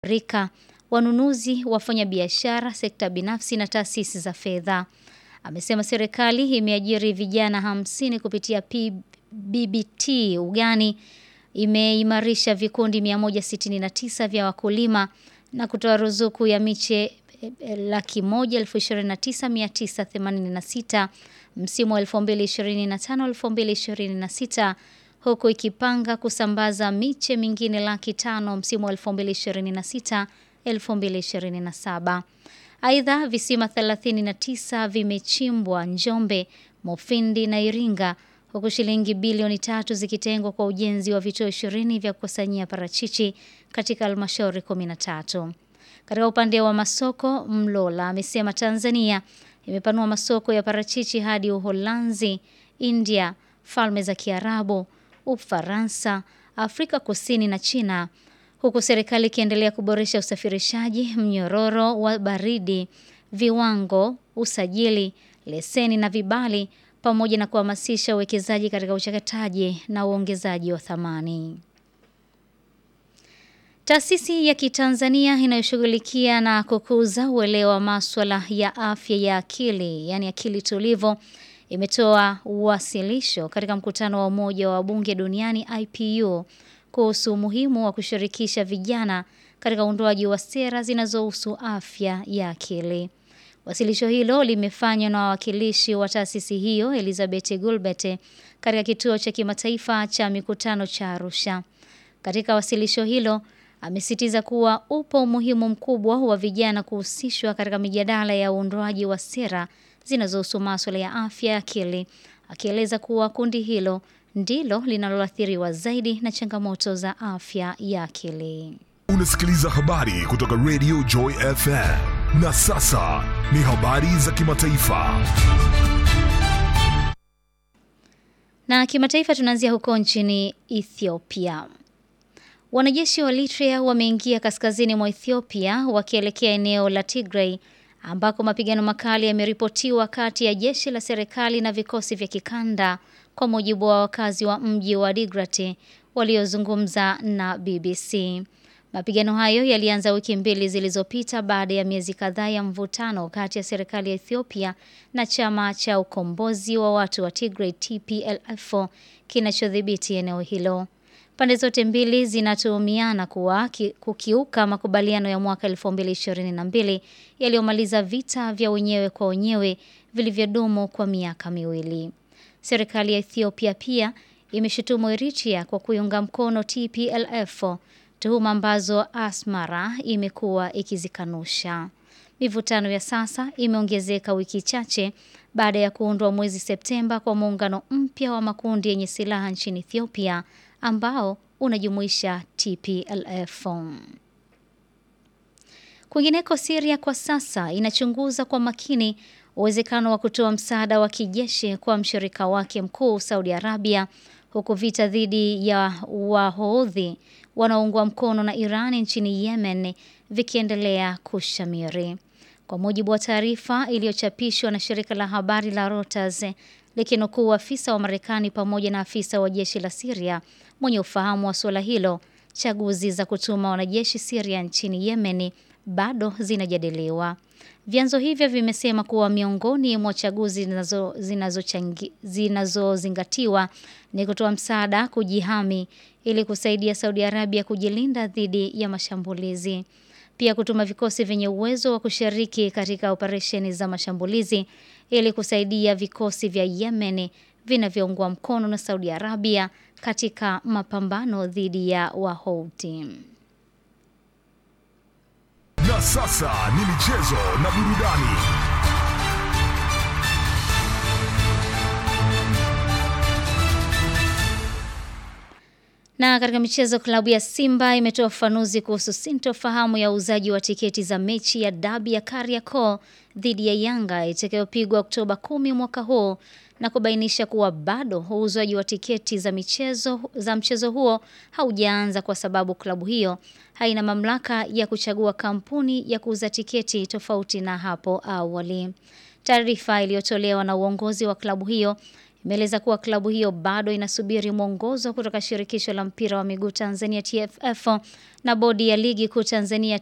rika, wanunuzi, wafanya biashara, sekta binafsi na taasisi za fedha. Amesema serikali imeajiri vijana hamsini kupitia BBT ugani, imeimarisha vikundi 169 vya wakulima na kutoa ruzuku ya miche laki moja elfu ishirini na tisa mia tisa themanini na sita msimu wa 2025-2026 huku ikipanga kusambaza miche mingine laki tano msimu wa 2026-2027. Aidha, visima 39 vimechimbwa Njombe, Mufindi na Iringa huku shilingi bilioni tatu zikitengwa kwa ujenzi wa vituo 20 vya kukusanyia parachichi katika halmashauri 13. Katika upande wa masoko, Mlola amesema Tanzania imepanua masoko ya parachichi hadi Uholanzi, India, Falme za Kiarabu, Ufaransa, Afrika Kusini na China, huku serikali ikiendelea kuboresha usafirishaji, mnyororo wa baridi, viwango, usajili, leseni na vibali pamoja na kuhamasisha uwekezaji katika uchakataji na uongezaji wa thamani. Taasisi ya Kitanzania inayoshughulikia na kukuza uelewa wa maswala ya afya ya akili, yani akili tulivu, imetoa uwasilisho katika mkutano wa Umoja wa Bunge Duniani IPU kuhusu umuhimu wa kushirikisha vijana katika uundwaji wa sera zinazohusu afya ya akili. Wasilisho hilo limefanywa na wawakilishi wa taasisi hiyo Elizabeth Gulbert katika kituo cha kimataifa cha mikutano cha Arusha. Katika wasilisho hilo amesitiza kuwa upo umuhimu mkubwa wa vijana kuhusishwa katika mijadala ya uundwaji wa sera zinazohusu masuala ya afya ya akili, akieleza kuwa kundi hilo ndilo linaloathiriwa zaidi na changamoto za afya ya akili. Unasikiliza habari kutoka Radio Joy FM. Na sasa ni habari za kimataifa. Na kimataifa tunaanzia huko nchini Ethiopia. Wanajeshi wa Eritrea wameingia kaskazini mwa Ethiopia wakielekea eneo la Tigray ambako mapigano makali yameripotiwa kati ya jeshi la serikali na vikosi vya kikanda kwa mujibu wa wakazi wa mji wa Digrat waliozungumza na BBC. Mapigano hayo yalianza wiki mbili zilizopita baada ya miezi kadhaa ya mvutano kati ya serikali ya Ethiopia na chama cha ukombozi wa watu wa Tigray TPLF kinachodhibiti eneo hilo. Pande zote mbili zinatuhumiana kuwa kukiuka makubaliano ya mwaka 2022 yaliyomaliza vita vya wenyewe kwa wenyewe vilivyodumu kwa miaka miwili. Serikali ya Ethiopia pia imeshutumu Eritrea kwa kuiunga mkono TPLF, tuhuma ambazo Asmara imekuwa ikizikanusha. Mivutano ya sasa imeongezeka wiki chache baada ya kuundwa mwezi Septemba kwa muungano mpya wa makundi yenye silaha nchini Ethiopia ambao unajumuisha TPLF. Kwingineko, Syria kwa sasa inachunguza kwa makini uwezekano wa kutoa msaada wa kijeshi kwa mshirika wake mkuu Saudi Arabia, huku vita dhidi ya Wahodhi wanaoungwa mkono na Iran nchini Yemen vikiendelea kushamiri. Kwa mujibu wa taarifa iliyochapishwa na shirika la habari la Reuters likinukuu afisa wa Marekani pamoja na afisa wa jeshi la Syria mwenye ufahamu wa suala hilo, chaguzi za kutuma wanajeshi Syria nchini Yemen bado zinajadiliwa. Vyanzo hivyo vimesema kuwa miongoni mwa chaguzi zinazozingatiwa ni kutoa msaada kujihami ili kusaidia Saudi Arabia kujilinda dhidi ya mashambulizi. Pia kutuma vikosi vyenye uwezo wa kushiriki katika operesheni za mashambulizi ili kusaidia vikosi vya Yemen vinavyoungwa mkono na Saudi Arabia katika mapambano dhidi ya Wahouthi. Na sasa ni michezo na burudani. Na katika michezo, klabu ya Simba imetoa ufafanuzi kuhusu sintofahamu ya uuzaji wa tiketi za mechi ya dabi ya Kariakoo dhidi ya Yanga itakayopigwa Oktoba kumi mwaka huu na kubainisha kuwa bado uuzwaji wa tiketi za michezo za mchezo huo haujaanza kwa sababu klabu hiyo haina mamlaka ya kuchagua kampuni ya kuuza tiketi tofauti na hapo awali. Taarifa iliyotolewa na uongozi wa klabu hiyo imeeleza kuwa klabu hiyo bado inasubiri mwongozo kutoka shirikisho la mpira wa miguu Tanzania TFF na bodi ya ligi kuu Tanzania